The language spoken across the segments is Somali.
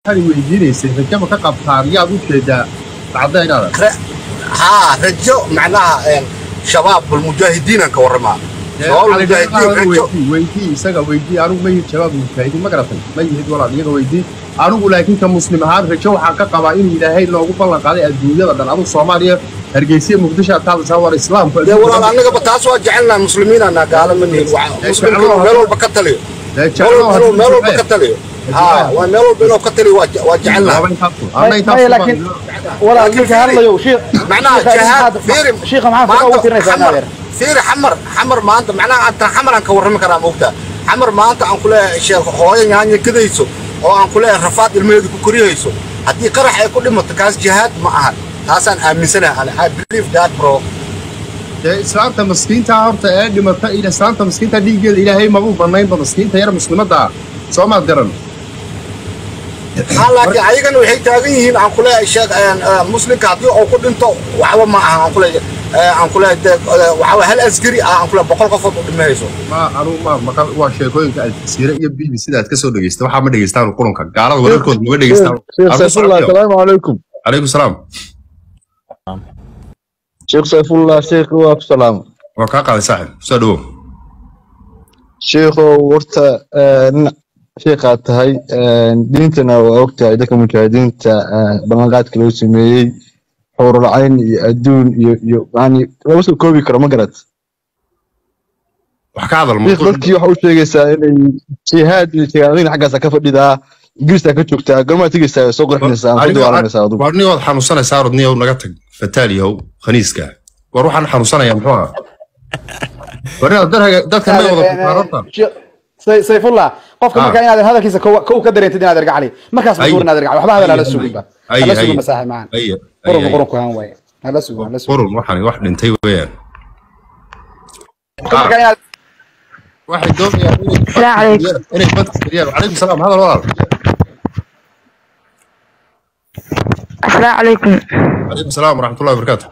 waxaad weydiinaysay rajama ka qabtaan yaad u jeedaa cadaynaada haa rajo macnaha een, shabaab almujaahidiinan ka warramaa shabaab almujaahidiin rajo weydii isaga weydii anigu ma yihid shabaab mujaahidiin ma garatay ma yihid walaal iyaga weydii anigu laakiin ka muslim ahaan rajo waxaan ka qabaa inuu ilaahay noogu ballan qaaday adduunyada dhan anigu soomaaliya hargeysa muqdisho aad taadaysaa war islaamku dee walaal annagaba taas waa jecelnaa muslimiinana gaala ma nihin Waa- muslimku inuu meel walba ka taliyo meel walba inuu meel walba ka taliyo haa waa meel walba inuu ka taliyo waa je- waa jecelnaa maya laakiin walaal ninka hadlayo shiikh macnaha jahaad fiiri shiikha maxaa faqa ugu tirinaysaa xamar naadeer fiiri xamar xamar maanta macnaha anta xamar aan ka warrami karaa moogtaa xamar maanta aan ku leeyahay sheekh hooyo yaanya gadayso oo aan ku leeyahay rafaad ilmaheedu ku koriyayso haddii qarax ay ku dhimato kaas jihaad ma aha taasaan aaminsanahay ani i believe that bro dee islaamta maskiinta horta ee dhimata ila islaamta maskiinta dhiiggeeda ilaahay mabuu banaynba maskiinta yar muslimadda ah soo maad garan haa laakiin ayagana waxay taagan yihiin aan ku leeyahay sheekh een, ee, muslimka haddii uu ku dhinto waxba ma aha aan ku leeyahay ee, aan ku leeyahay dee, ee, waxaa waye hal askari ah aan ku leeyahay boqol qofood u dhimahayso ma anugu ma maqal waa sheekooyinka aljaziira iyo bb sidaad ka soo dhegeysta waxaa ma dhegeystaan qurunka gaalada wararkooda maga dhegeystaan شيخ سيف الله السلام عليكم calaykum salaam شيخ سيف الله شيخ واك سلام waa kaa qaaday saaxib soo dhawow شيخ ورتا شيخ tahay diintana waa ogtahay dadka mujaahidiinta ballanqaadka loo sameeyey xurulcayn iyo adduun iyo iyo yani lama soo koobi karo ma garat wax ka hadal sheekh dadkii waxa u sheegaysaa inay jihaad iyo jihaadin xaggaasa ka fadhidaa ingiriiska ka joogtaa gormaa tegaysaa soo qurxinaysaa ama ku dagaalanaysaa adugu war niyood xanuunsanaysaa orod niyow naga tag fataal yahow khaniiska war waxaan xanuunsanaya muxuu ahaa war inaad dadka- dadka may wada kutaan horta Say- sayfullah qofka Ah. markaa inaad hadalkiisa kow kow ka dareentid inaad ergacali markaas Ay. masuur inaad ergacali waxba hadal hala Ay, suginba ay, hala ay. sugin masaaxib macaan Aye, qurunka aye, qurunku haan waaye hala sugo hala sugo qurun waxaan wax dhintay weeyaan qofka markaa inaad waxay doonayaan inay Assalaamu calaykum. inay badka geliyaan calaykum salaam hadal walaal السلام عليكم calaykum salaam waraxmatullahi wabarakaatu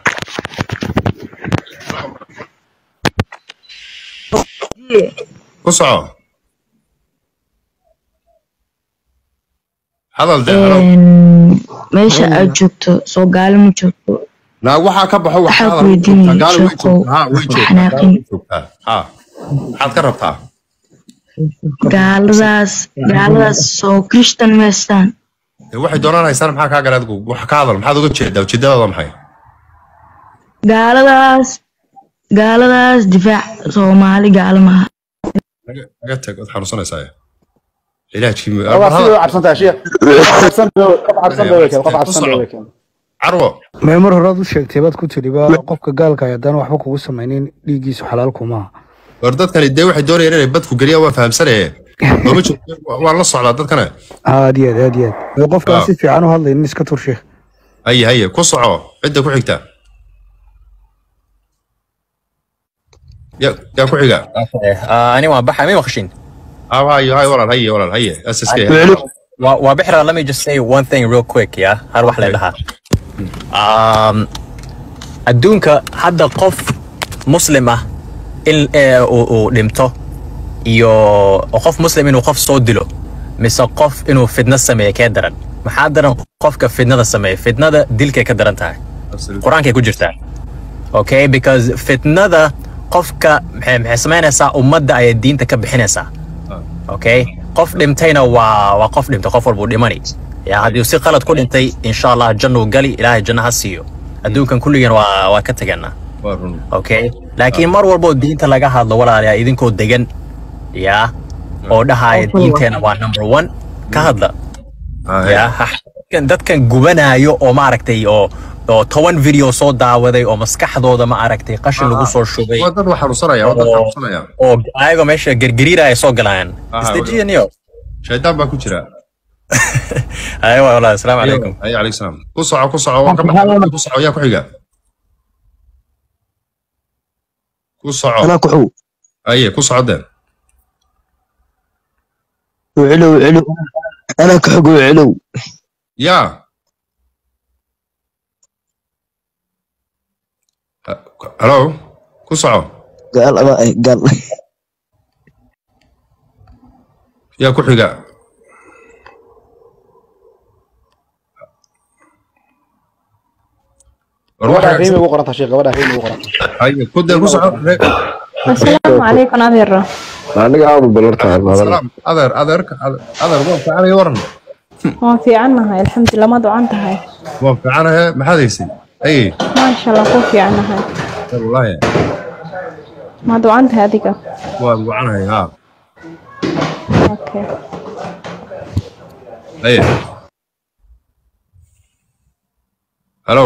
ku soco hadal de hadal meesha aad joogto soo gaalo ma joogto naag waxaa ka baxo wax Waxaa hadal ku way weydiinaya joogtaa, gaalo way sheekow, joogtaa, haa, way ha joogtaa, xanaaqin. gaalo way joogtaa, haa. maxaad ka rabtaa gaaladaas gaaladaas soo krishtan meestaan Dee waxay doonaan haystaan maxaa kaa galay adigu wax ka hadal maxaad uga jeedaa ujeedadaada maxay gaaladaas gaaladaas difaac soomaali gaalo maha naga naga tag waad xanuunsanaysaa ilaajkii waa sidoo cabsan tahay sheekh qof cabsan bay- qof cabsan bay weekeen qof cabsan bay weekeen carwo mee mar horaad u sheegtay baad ku tiriba qofka gaalka ah haddaan waxba kugu samaynin dhiiggiisu xalaal kumaaha war dadkani dee waxay doonayaan inay badku geliyaan waa fahamsanaye looma joogto waan la socdaa dadkana aad iyo aad aad iyo aad Ee, qofka aan Ah. si fiican u hadlaynin iska tur sheekh haye haye ku soco cidda ku xigta ya yaa ku xiga آه أنا وبحر مين مخشين ah hayo hayo walaal haye walaal haye ss وبحر let me just say one thing real quick يا هر واحد لها um, adduunka hadda qof muslim ah in eh, uu uu dhinto iyo oo qof muslim inuu qof soo dilo mise qof inuu fidna sameeyo kee daran maxaa daran qofka fidnada sameeya fidnada dilkay ka daran tahay qur-aankay ku jirtaa okay because fitnada qofka maxay maxay samaynaysaa ummadda ayay diinta ka bixinaysaa okay qof dhintayna waa waa qof dhintay qof walbuu dhimani ya haddii si qalad ku dhintay insha allah jannuu gali ilaahay janno ha siiyo adduunkan kulligeen waa waa ka teganaa waa run okay laakiin mar walboo diinta laga hadlo walaalayaa idinkoo degan ya oo dhahaya diinteena waa number one ka hadla Ah, ya ha- dadkan- dadkan gubanayo oo maaragtay oo oo toban video soo daawaday oo maskaxdooda ma aragtay qashin lagu soo shubay waa dad wax xanuunsanaya waa dad oo xanuunsanaya oo ayagoo meesha gergeriiraya soo galayaan Ah, isdejiyaniyo shaydaan baa ku jira ayo walaal asalaamu calaykum haye calaykum salaam ku soco ku soco waan ka baxay ku soco yaa ku xiga ku soco anaa ku xow haye ku soco deen wicilow wicilow anaa ku xog wicilow yaa halo ku soco gaal ama ay gaal yaa ku xiga war gabadha waxa riimi ugu qoranta sheekh gabadha riimi ugu qoranta haye ku dee ku soco asalaamu calaykum adeero aniga aadu balarta salaam adeer adeerka adeer waa fiicanaya waran waan fiicannahay alxamdulilah ma ducan tahay waa fiicanahe maxaad haysay aye maasha allah ku fiicannahay wallaahi ma ducan tahay adiga waa fiicanahay haa okay aye hello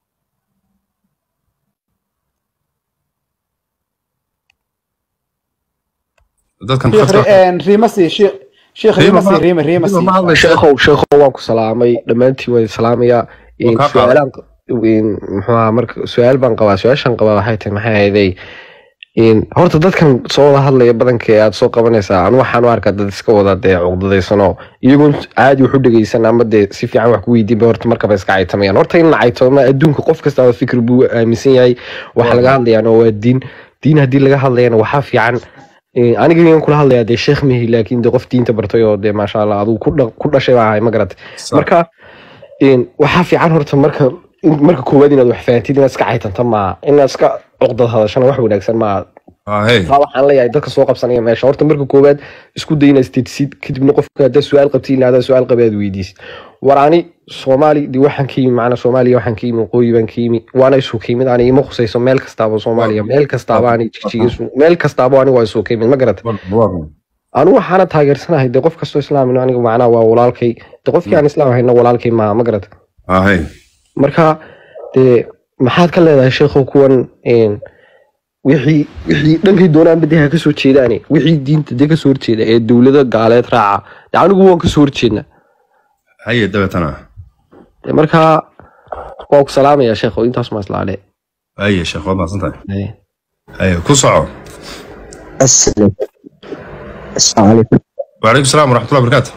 dadkan sheekh khadka ri- riimasi sheekh sheekh Riima riimasi ma- riima riimasi Riima ma hadlaysa. sheekhow sheekhow waan ku salaamay dhammaantiin waan salaamayaa Waa kaa qaaday. su-aalaan muxuu ahaa marka su-aal baan qabaa su-aashan qabaa waxay tahay maxay ahayday horta dadkan soo wada hadlaya badanka ee aad soo qabanaysaa anu waxaan u arkaa dad iska wada dee cuqdadaysanoo iyagoon caadi wax u dhegeysan ama dee si fiican wax ku weydiinba horta markaba iska caytamayaan horta in la caytoma adduunka qof kastaba fikir buu aaminsan yahay waxa laga hadlayaana waa diin diin haddii laga hadlayana waxaa fiican aniga igan kula hadlayaa dee sheekh mehi laakiin dee qof diinta bartay oo dee maasha allah adigu ku dha- ku dhashay baa ahay ma garatay marka een, waxaa fiican horta marka in- marka koowaad inaad wax fahamtid inaad iska caytanta maaha inaad iska cuqdad hadashana wax wanaagsan maaha ahey taa waxaan leeyahay dadka soo qabsanaya meesha horta marka koowaad isku day inaad istedsid kadibna qofka haddaad su-aal qabtid ilaa haddaad su-aal qabi aad weydiisid war ani soomaali dee waxaan ka yimi macna soomaaliya waxaan ka yimi waqooyi baan ka yimi waana isu ka yimid ani ima khusayso meel kastaaba soomaaliya meel kastaaba ani jijiga isu meel kastaaba anigu waa isu ka yimid ma garata anu waxaana taageersanahay dee qof kastoo islaam aniga macnaha waa walaalkay dee qofkii aan islaam ahayna walaalkay maaha ma garata ahey marka dee maxaad ka leedahay sheekhow kuwan een, wixii wixii dhankay doonaan bade ha kasoo jeedaane wixii diinta dee kasoo horjeeda ee dowlada gaaleed raaca dee anigu waan kasoo horjeedna haye dabeetana Dee marka waan ku salaamaya sheekhow intaas ma islaale haye sheekh waad mahadsan tahay haye ku soco السلام السلام عليكم وعليكم السلام ورحمة الله وبركاته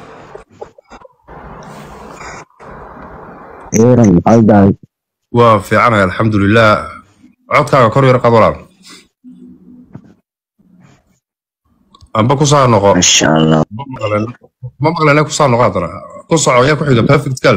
إيران عيدان waa fiicanahay alxamdulilah codkaaga kor yar qaad walaal amba ku saa noqo ما شاء الله ma maqlene ku saa noqo haddana ku soco yaa ku xiga perfect gal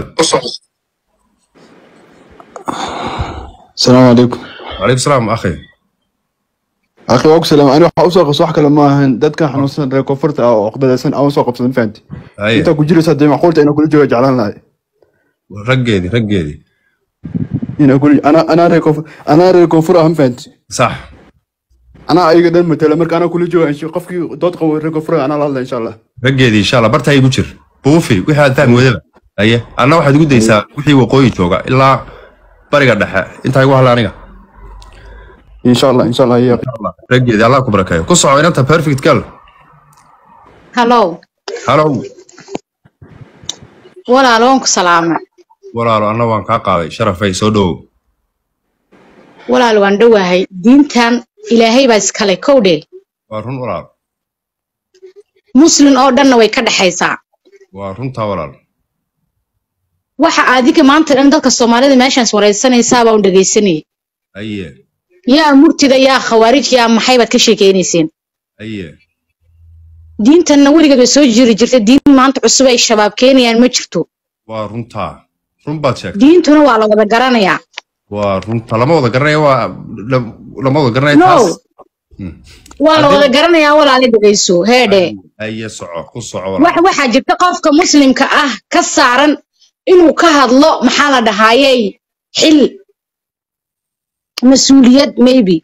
السلام عليكم وعليكم السلام akhi اخي واكو سلام انا waxaa usoo qabsa wax kale ma ahan dadkan xanuunsan reer koonfurta ah oo oqdadaysan aan usoo qabsadan fahanti haye intaa ku jiraysa dee macquulta inaan kula jooga jeclaan lahay raggeedii raggeedii inaan kula anaa anaa reer koonfur anaa reer koonfur ah ma fahanti sax anaa ayaga dhan matala marka anaa kula jooga insha qofkii dood qabo reer koonfur ah anaa la hadla insha allah raggeedii insha allah bartaa igu jir buufi wixii aad fahmi weydaba haye anna waxaad igu daysaa wixii waqooyi jooga ilaa bariga dhexe intaa igu hadla aniga insha allah insha allah ya raggeedii allah ku barakeeyo ku soco inanta perfect gal hallow halow walaal waan ku salaamay walaalo anna waan kaa qaaday sharafay soo dhowow walaal waan dhowahay diintan ilaahay baa iskale kowdhe waa run walaal muslin oo dhanna way ka dhexaysaa waa runtaa walaal waxa adiga maanta dhan dadka soomaalida meeshaas waraysanaysaa baan dhegaysanayay haye yaa murtida yaa khawaarij yaa maxay baad ka sheekaynayseen haye diintanna weligeed way soo jiri jirtay diin maanta cusub ay shabaab keenayaan ma jirto waa runtaa run baad sheegtay diintuna waa la wada garanayaa waa runta lama wada garanaya waa la- lama wada garanaya no taas waa la wada garanayaa walaala dhegayso heedhe haye soco ku soco walaal wax waxaa jirta qofka muslimka ah ka saaran inuu ka hadlo maxaa la dhahaayey xil mas-uuliyad maybe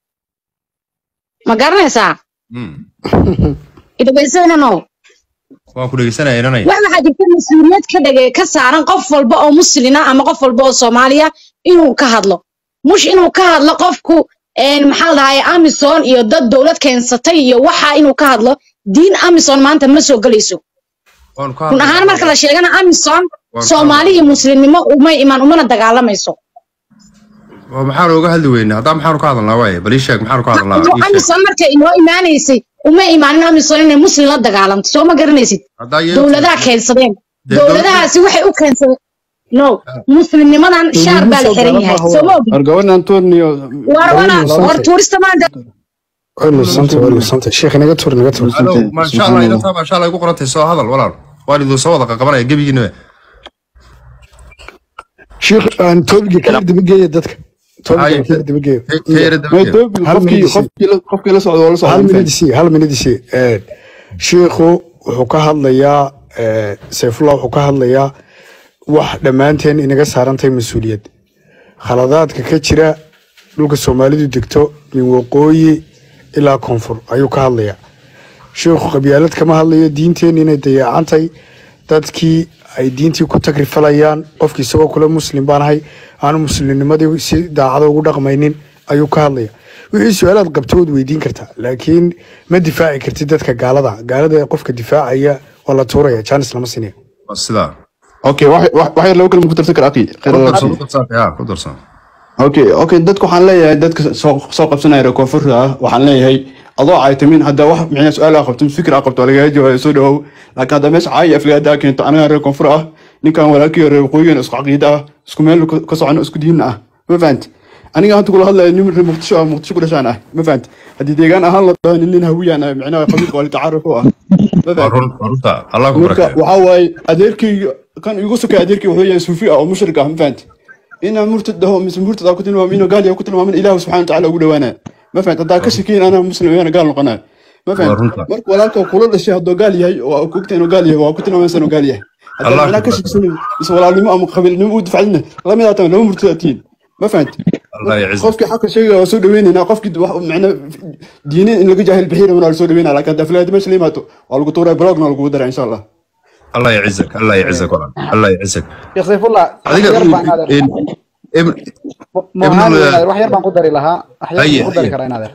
ma garanaysaa idhegaysanano waan ku dhegeysanaya inanay wax waxaa jirta mas-uuliyad ka dhage ka saaran qof walba oo muslina ama qof walba oo soomaaliya inuu ka hadlo mush inuu ka hadlo qofku een, maxaa la dhahaye amison iyo dad dowlad keensatay iyo waxa inuu ka hadlo diin amison maanta ma soo gelayso waan ka run ahaan marka la sheegana amison Waan soomaali iyo muslimnimo umay imaan umana dagaalamayso Waa maxaan uga hadli weynaa haddaa maxaanu ka hadalnaa waaye bal ii sheeg maxaanu ka hadalnaa ii sheeg amison markay inoo imaanaysay uma imaanin amison inay muslim la dagaalamto soo ma garanaysid haddaa yeelti- dowladaha keensadeen Dee dowladahaasi waxay u keensadeen no muslimnimadan shaar baa la xiran yahay soo ma ogid argaban antonio war wana war tuurista maanta Santa, wali Santa. Sheekh naga tur, naga tur. Halow, maasha allah inantaa maasha allah igu qorantay soo hadal walaal waan idin soo wada qaqabanaya gebigiinaba Sheekh aan toolgi kala daba geeya dadka. Haye, topic daba geeyo ka yara daba geeyo. Topic Hal qofkii minute isi. qofkii la qofkii la socdo waa la socdo hal ma minute fahanti? isi hal minute isi Een, shiikhu wuxuu ka hadlayaa ee, sayfullah wuxuu ka hadlayaa wax dhammaanteen inaga saarantahay mas-uuliyad khaladaadka ka jira dhulka soomaalidu degto min waqooyi ilaa koonfur ayuu ka hadlayaa sheikhu qabyaalad kama hadlayo diinteen inay dayaacantay dadkii ay diintii ku tagrifalayaan qofkii isagoo kule muslim baan ahay aanu muslimnimadii si daacada ugu dhaqmaynin ayuu ka hadlaya wixii su-aalaad qabto waad weydiin kartaa laakiin ma difaaci kartid dadka gaalada gaalada qofka difaacaya waa la tuuraya janis lama sinaya Waa sidaa Okay, wax wax wax yar laba kalma ku darsan kara akhi. Khayr ku Allah darsan siiyo. ku darsan yaa ku darsan Okay, okay, dadka waxaan leeyahay dadka soo soo qabsanaya reer koonfurta ah waxaan leeyahay adoo caytamin hadda wax micna su-aal aa qabto fikir aa qabto waa lagaga jawaabay soo dhawow laakiin hadda meesha caay afligaada aa keento anaga reer koonfur ah ninkan walaalkii reer waqooyigan isku caqiida ah isku meel ka ka socono isku diinna ah ma fahanti aniga hadda kula hadlaya nin reer muqdisho ah muqdisho ku dhashaan ah ma fahanti haddii deegaan ahaan la dhaho nin nin hawiyaan ah micnaha qabiilka waa litacaaruf u ah ma waa fahanti run waa runta allah ku marka barakeeyo waxaa waaye adeerkayga kan igu sokay adeerkay wuxuu yahay suufi ah oo mushrik ah ma fahanti inaan murtad dhaho mise murtad aa ku tilmaamo inuu gaal yahay ku tilmaamin ilaahu subxana watacaala ugu dhawaanaya ma fahanti haddaa ka shakiyin anaa muslim ayaana gaal noqonaya ma waa fahanti runta marka walaalka kula dhashay hadduu gaal yahay oo aa ogtahay inuu gaal yahay waa ku tilmaamaysa inuu gaal yahay haddaa allah macnaa ku ka barakeeyo shakisan mise walaalnimo ama qabiilnimo u difacdina lamid aa tahay laba murtad aa tihiin ma fahanti allah marka yacizak qofkii xaqa sheegaya waa soo dhaweynaynaa qofkii wax macna diinin in laga jaahil bixiyana waa la soo dhaweynaa laakiin hadda aflaadi meesha la yimaado waa lagu tuuraa blogna waa lagugu daraa insha allah الله يعزك الله يعزك والله الله يعزك sheekh sayfullah wax adiga yar baan adeer in ابن muhaan ابن adeer wax yar baan ku dari lahaa wax yar هيا baan ku dari هيا karaa in adeer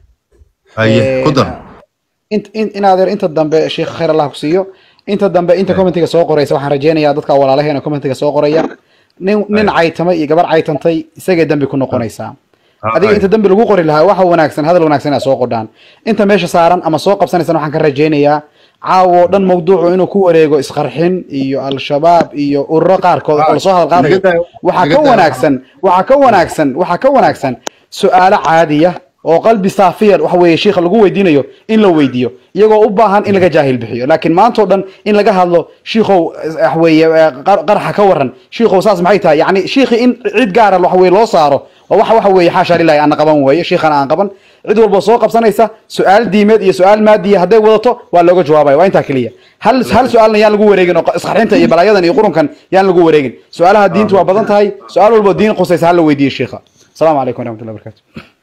هيا قدر int in in adeer inta dambe sheekh khayr allah ku siiyo inta dambe inta commentiga soo qoraysa waxaan rajeynayaa dadka walaalaheena commentiga soo qoraya nin nin caytamay iyo gabar caytantay isagay dambi ku noqonaysaa adiga inta dambi lagu qori lahaa waxa wanaagsan hadal wanaagsan inaad soo qordhaan inta meesha saaran ama soo qabsanaysan waxaan ka rajeynayaa caawo dhan mawduucu inuu ku wareego isqarxin iyo al-shabaab iyo ururo qaarkood oo lasoo hadal qaadayo waxaa ka wanaagsan waxaa ka wanaagsan waxaa ka wanaagsan su-aalo caadiya oo qalbi saafiya waxa weeye shiikha lagu weydiinayo in la weydiiyo iyagoo u baahan in laga jaahil bixiyo laakiin maanta oo dhan in laga hadlo shiikhow waxa weeye qar- qarxa ka waran shiikhow saas maxay tahay yacni shiikhi in cid gaara waxa weye loo saaro waa waxa waxa weeye xaasha lilahi aan qaban weeye shiikhana aan qaban cid walba soo qabsanaysa su-aal diimeed iyo su-aal maadiya hadday wadato waa looga jawaabaya waa intaa keliya hal hal su-aalna yaan lagu wareegin oo isqarxinta iyo balaayadan iyo qurunkan yaan lagu wareegin su-aalaha diintu waa badan tahay su-aal walbo diin qusaysa hala weydiiyo shiikha asalaamu calaykum waraxmatullahi wabarakatu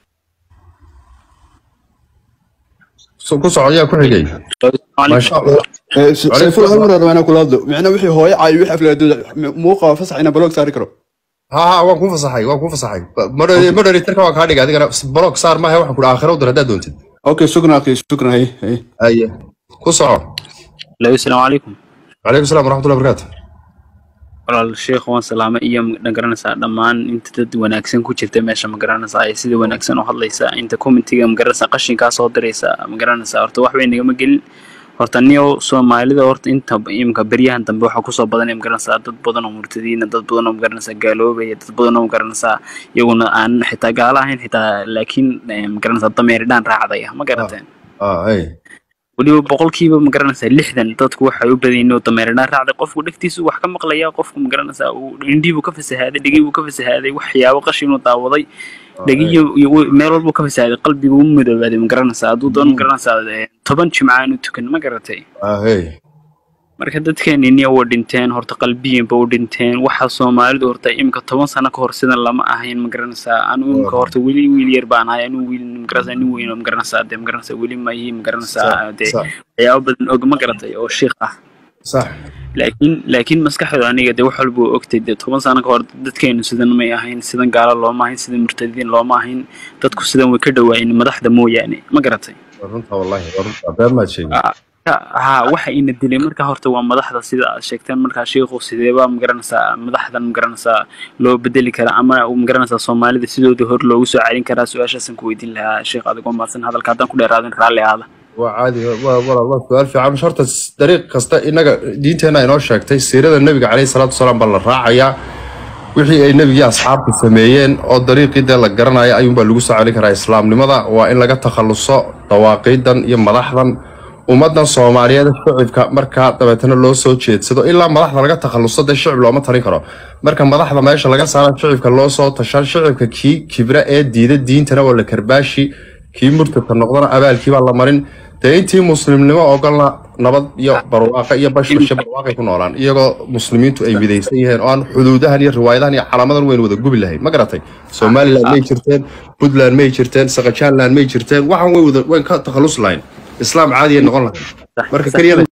ku soco yaa ku xigay ما شاء الله sayful hal mar rabaa inaan kula hadlo micna wixii hooyo caayo wixii aflaadooda muuqa fasax inaan blog saari karo ها ها waan ku fasaxay waan ku fasaxay moderatorka waa kaa dhigay adigana blog saar maaha waxaan ku dhaha aakhira u dir haddaad doontid okay shukran akhi shukran hay hay aye ku soco Hello, asalaamu calaykum calaykum salaam waraxmatullahi wabarakaatu walaal sheekh waan salaamay iyo ma garanaysaa dhammaan inta dad wanaagsan ku jirta meesha ma garanaysaa ay sida wanaagsan u hadlaysaa inta commentiga ma garanaysaa qashinkaa soo diraysa ma garanaysaa horta wax bay nagama gelin horta niyow soomaalida horta inta imika beryahan dambe waxaa kusoo badanaya ma garanaysaa dad badan oo murtadiina dad badan oo ma garanaysaa gaaloobaya dad badan oo ma garanaysaa iyaguna aan xitaa gaalo ahayn xitaa laakiin eh, ma garanaysaa dameeridhaan raacdaya ma garateen اه اي weliba boqolkiiba ma garanaysaa lixdan dadku waxay u badan yihiin oo dameeradhaan raacday qofku dhegtiisu wax ka maqlaya qofku ma garanaysaa uu indhihii buu ka fasahaaday dhegihii buu ka fasahaaday waxyaabo qashinuu daawaday dhegiyo iyo wi- meel walbuu ka fasahaaday qalbigu u midoobaaday ma garanaysaa hadduu doono ma garanaysaa eh, toban jimca aanu tukan ma garatay اه اي marka dadkeeniniya waa dhinteen horta qalbiyanba u dhinteen waxa soomaalidu horta imika toban sano ka hor sidan lama ahayn ma garanaysaa anu imika horta weli wiil yar baan ahay anuu wiil ma garanaysaa nin weyn oo ma garanaysaa dee ma garanaysaa weli mayi ma garanaysaa dee صح waxyaabo badan og ma garatay oo shiikh ah صح laakiin laakiin maskaxdu aniga dee wax walba waa ogtay dee toban sano ka hor dadkeenu sidan may ahayn sidan gaalo looma ahayn sidan murtadiin looma ahayn dadku sidan way ka dhawaayeen madaxda mooyaane ma garatay runta wallahi runta been maad sheegin ha waxa ina dilay marka horta waa madaxda sida aad sheegteen markaa shiikhu sideeba magaranaysaa madaxdan magaranaysaa loo bedeli karaa ama magaranaysaa soomaalida sidooda hor loogu soo celin karaa su-aashaasan ku weydiin lahaa sheekh adigoo mahadsan hadalka haddaan ku dheeraadin raalli aada waa caadi waa walaalo su-aal fiican horta dariiq kasta inaga diinteena inoo sheegtay siirada nebiga caleyhi salaatu wasalaam baa la raacayaa wixii ay nebigii asxaabtu sameeyeen oo dariiqii dee la garanaya ayuunbaa lagu soo celin karaa islaamnimada waa in laga takhaluso dawaaqiidan iyo madaxdan ummadan soomaaliyeed shicibka markaa dabeetana loo soo jeedsado ilaa madaxda laga takhaluso dee shicib looma tarin karo marka madaxda meesha laga saara shicibka loo soo tashan shicibka kii kibra ee diida diintana waa la karbaashi kii murtadka noqdana abaalkiibaa la marin dee intii muslimnimo ogolna nabad iyo barwaaqa iyo bashbashe barwaaqay ku noolaan iyagoo muslimiintu ay midaysan yihiin oo aan xuduudahan iyo riwaayadahan iyo calaamadan weyn wada gubi lahayn ma garatay somaliland may jirteen puntland may jirteen saqajaanland may jirteen waxaan way wada wayn ka takhalus lahayn islaam caadi ay noqon lahayn marka keliya